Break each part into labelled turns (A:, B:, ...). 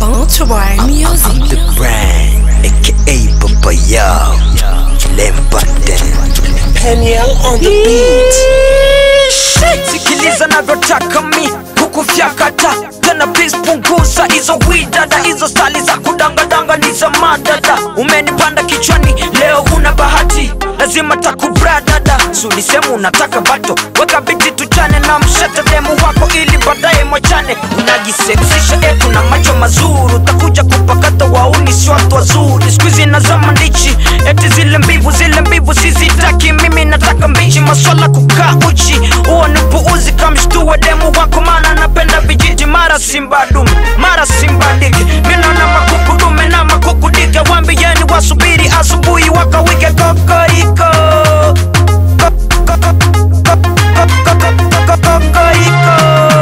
A: Bounty Music.
B: The brand, aka Papa Yo, Lembanden.
C: Peniel on the beat.
B: Sikiliza navyotaka mi huku vyakata tena please punguza hizo widada hizo stali za kudangadanga ni za madada umenipanda kichwani leo una bahati lazima takubradada sulisemu unataka bato weka biti tuchane na mshete demu wako ili baadaye mwachane unajiseksisha etu na macho mazuri utakuja kupakata wauni si watu wazuri skuizi nazama ndichi eti zile mbivu zile mbivu sizitaki mimi nataka mbichi maswala kukaa uchi huo ni puuzi kamshtue demu wako maana napenda vijiji mara simba dume mara simba dike minaona makuku dume na makuku dike wambieni wasubiri asubuhi wakawike kokoriko Ko- ko- ko- ko- ko- ko- ko- kokoriko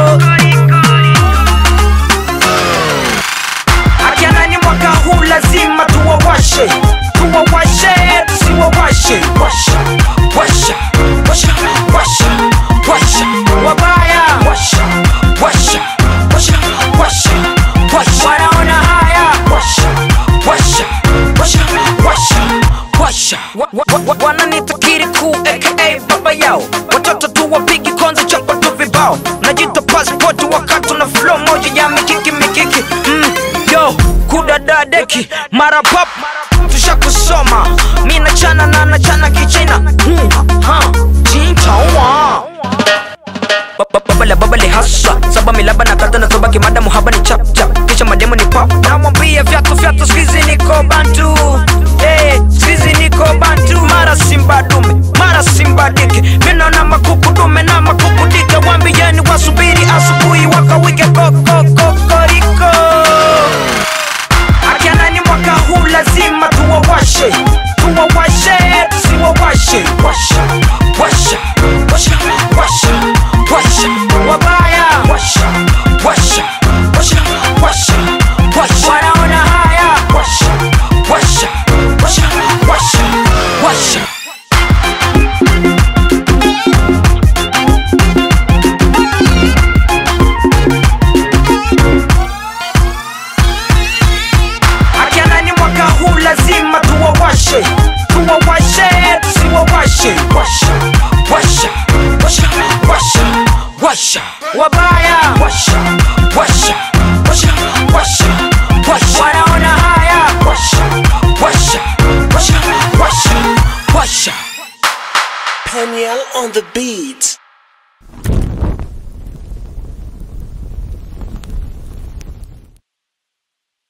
B: akianani mwaka huu lazima tuwawashe tuwawashe tusiwawashe washa washa washa washa washa wabaya washa washa washa washa washa wanaona haya washa washa washa washa washa Wa- wa- wa- wananitakiri kuu aka baba yao watoto tu wapigi konzi chapa tu vibao najita passport wakati na flow moja ya mikiki mikiki mm, yo kudadadeki mara pap tusha kusoma mi nachana na nachana kichina mm, ha, chinchawa babale babale hasa saba milaba na kata na sabaki madamu haba ni chap chap kisha mademo ni pop namwambia vyatu vyatu skizi niko bantu hey, skizi niko bantu mara simba dume mara simba dike minaona makuku dume na makuku dike wambieni wasubiri asubuhi wakawike kokokokoriko akianani mwaka huu lazima tuwawashe tuwawashe tusiwawashe washa washa washa washa washa wabaya washa washa washa washa washa wanaona haya washa washa washa washa washa akianani mwaka huu lazima tuwawashe tuwawashe tusiwawashe washa washa washa washa washa wabaya washa washa washa washa washa wanaona haya washa washa washa washa washa
C: Peniel on the beat.